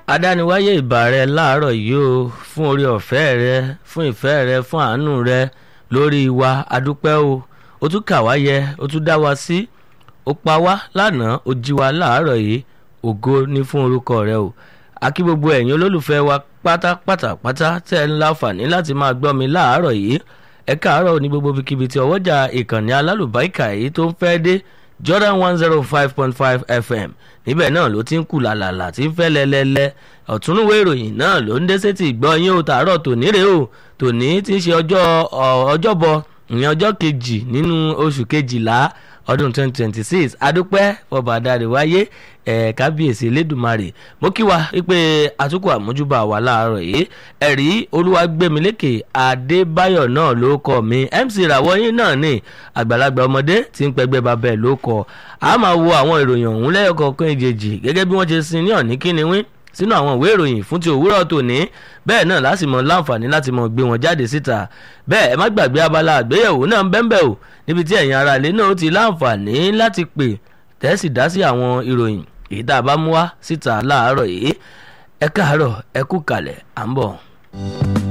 adániwáyé ìbà rẹ láàárọ̀ yìí o fún orí ọ̀fẹ́ rẹ fún ìfẹ́ rẹ fún àánú rẹ lórí wa adúpẹ́ o ó tún kà wá yẹ ó tún dá wa sí ó pa wá lánàá ó jí wa láàárọ̀ yìí ògo ní fún orúkọ rẹ o akí gbogbo ẹ̀yin olólùfẹ́ wa pátápátá pátá tẹ́ ẹ ń láǹfààní láti máa gbọ́ mi láàárọ̀ yìí ẹ káàárọ̀ ní gbogbo ibikíbi tí ọwọ́jà ìkànnì alálùbáríkà yìí tó ń fẹ́ dé Jordan one zero five point five FM níbẹ̀ náà ló ti ń kù làlàlà tí ń fẹ́ lẹ́lẹ́lẹ́ ọ̀túnúwé ìròyìn náà ló ń dé sétí ìgbọ́ yín o tààrọ̀ tòní rèé o tòní ti ń ṣe ọjọ́ ọjọ́bọ ìyẹn ọjọ́ kejì nínú oṣù kejìlá ọdún twenty twenty six adúpẹ́ fọba adarí wáyé ẹ̀ kábíyèsí elédùnmarè mo kí wa wípé àtúkọ̀ àmójúbà wà láàárọ̀ yìí ẹ̀rí olúwàgbẹ̀mílẹ́kẹ̀ adébáyọ̀ náà ló kọ́ mi mc ràwọ́yìn náà ní àgbàlagbà ọmọdé tí ń pẹgbẹ́ babẹ̀ ló kọ́ a máa wo àwọn ìròyìn ọ̀hún lẹ́yọ̀kọ̀ọ̀kan ìjèjì gẹ́gẹ́ bí wọ́n ṣe sin ní ọ̀ní kíni wín sínú àwọn ìwé ìròyìn fún ti òwúrọ̀ tòní bẹ́ẹ̀ náà láti mọ láǹfààní láti mọ gbé wọn jáde síta bẹ́ẹ̀ ẹ má gbàgbé abala àgbéyẹ̀wò náà ń bẹ́ńbẹ́ o níbi tí ẹ̀yin ará ilé náà ti láǹfààní láti pè tẹ́sì dá sí àwọn ìròyìn èyí tá a bá mú wá síta láàárọ̀ yìí ẹ káàárọ̀ ẹ kú kalẹ̀ à ń bọ̀.